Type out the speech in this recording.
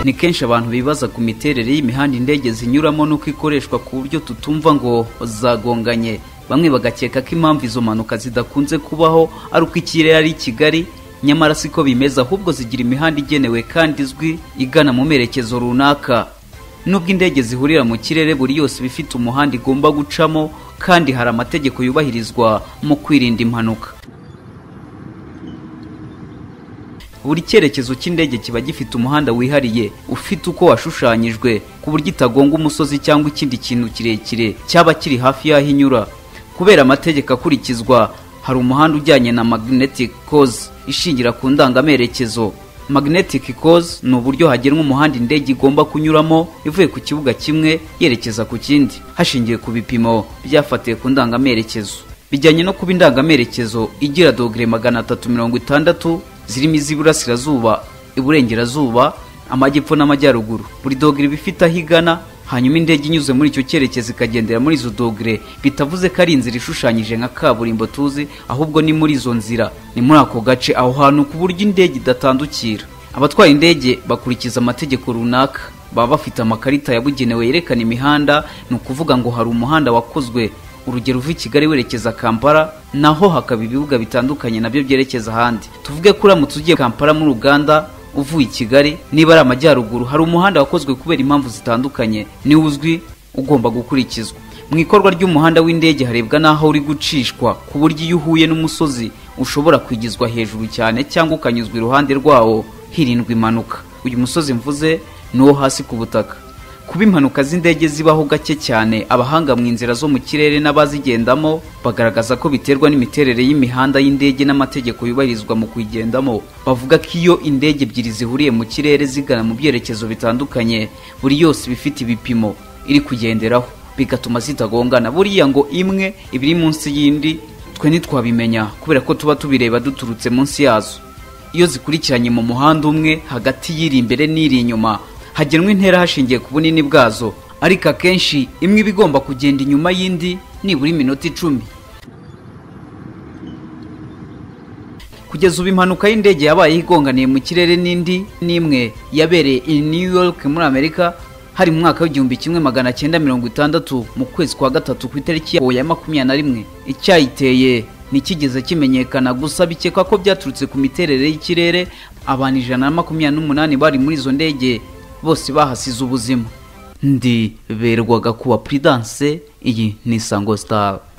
ni kenshi abantu bibaza ku miterere y'imihanda indege zinyuramo n'uko ikoreshwa ku buryo tutumva ngo zagonganye bamwe bagakeka ko impamvu izo mpanuka zidakunze kubaho ari uko ikirere ari kigari nyamara siko bimeze ahubwo zigira imihanda igenewe kandi izwi igana mu merekezo runaka nubwo indege zihurira mu kirere buri yose iba ifite umuhanda igomba gucamo kandi hari amategeko yubahirizwa mu kwirinda impanuka buri cyerekezo cy'indege kiba gifite umuhanda wihariye ufite uko washushanyijwe ku buryo itagonga umusozi cyangwa ikindi kintu kirekire cyaba kiri hafi y'aho inyura kubera amategeko akurikizwa hari umuhanda ujyanye na magnetic cause ishingira ku ndangamerekezo magnetic cause ni uburyo hagenwa umuhanda indege igomba kunyuramo ivuye ku kibuga kimwe yerekeza ku kindi hashingiwe ku bipimo byafatiwe ku ndangamerekezo bijyanye no kuba indangamerekezo igira dogere magana atatu mirongo itandatu zirimo iz'iburasirazuba iburengerazuba amajyepfo n'amajyaruguru buri dogere iba ifite aho igana hanyuma indege inyuze muri icyo cyerekezo ikagendera muri izo dogere bitavuze ko ari inzira ishushanyije nka kaburimbo tuzi ahubwo ni muri izo nzira ni muri ako gace aho hantu ku buryo indege idatandukira abatwara indege bakurikiza amategeko runaka baba bafite amakarita yabugenewe yerekana imihanda ni ukuvuga ngo hari umuhanda wakozwe urugero uva i kigali werekeza kampala naho hakaba ibibuga bitandukanye nabyo byerekeza ahandi tuvuge ko uramutse ugiye kampala muri uganda uvuye i kigali niba ari amajyaruguru hari umuhanda wakozwe kubera impamvu zitandukanye niwo uzwi ugomba gukurikizwa mu ikorwa ry'umuhanda w'indege harebwa n'aho uri gucishwa ku buryo iyo uhuye n'umusozi ushobora kwigizwa hejuru cyane cyangwa ukanyuzwa iruhande rwawo hirindwa impanuka uyu musozi mvuze ni uwo hasi ku butaka kuba impanuka z'indege zibaho gake cyane abahanga mu nzira zo mu kirere n'abazigendamo bagaragaza ko biterwa n'imiterere y'imihanda y'indege n'amategeko yubahirizwa mu kuyigendamo bavuga ko iyo indege ebyiri zihuriye mu kirere zigana mu byerekezo bitandukanye buri yose iba ifite ibipimo iri kugenderaho bigatuma zitagongana buriya ngo imwe iba iri munsi y'indi twe ntitwabimenya kubera ko tuba tubireba duturutse munsi yazo iyo zikurikiranye mu muhanda umwe hagati y'iri imbere n'iri inyuma hagenwa intera hashingiye ku bunini bwazo ariko akenshi imwe iba igomba kugenda inyuma y'indi nibura iminota icumi kugeza ubu impanuka y'indege yabayeho igonganiye mu kirere n'indi n'imwe yabereye i new york muri amerika hari mu mwaka w'igihumbi kimwe magana cyenda mirongo itandatu mu kwezi kwa gatatu ku itariki ya makumyabiri na rimwe icyayiteye ntikigeze kimenyekana gusa bikekwa ko byaturutse ku miterere y'ikirere abantu ijana na makumyabiri n'umunani bari muri izo ndege bose bahasize ubuzima ndi berwaga kuba puridanse iyi ni isango sitari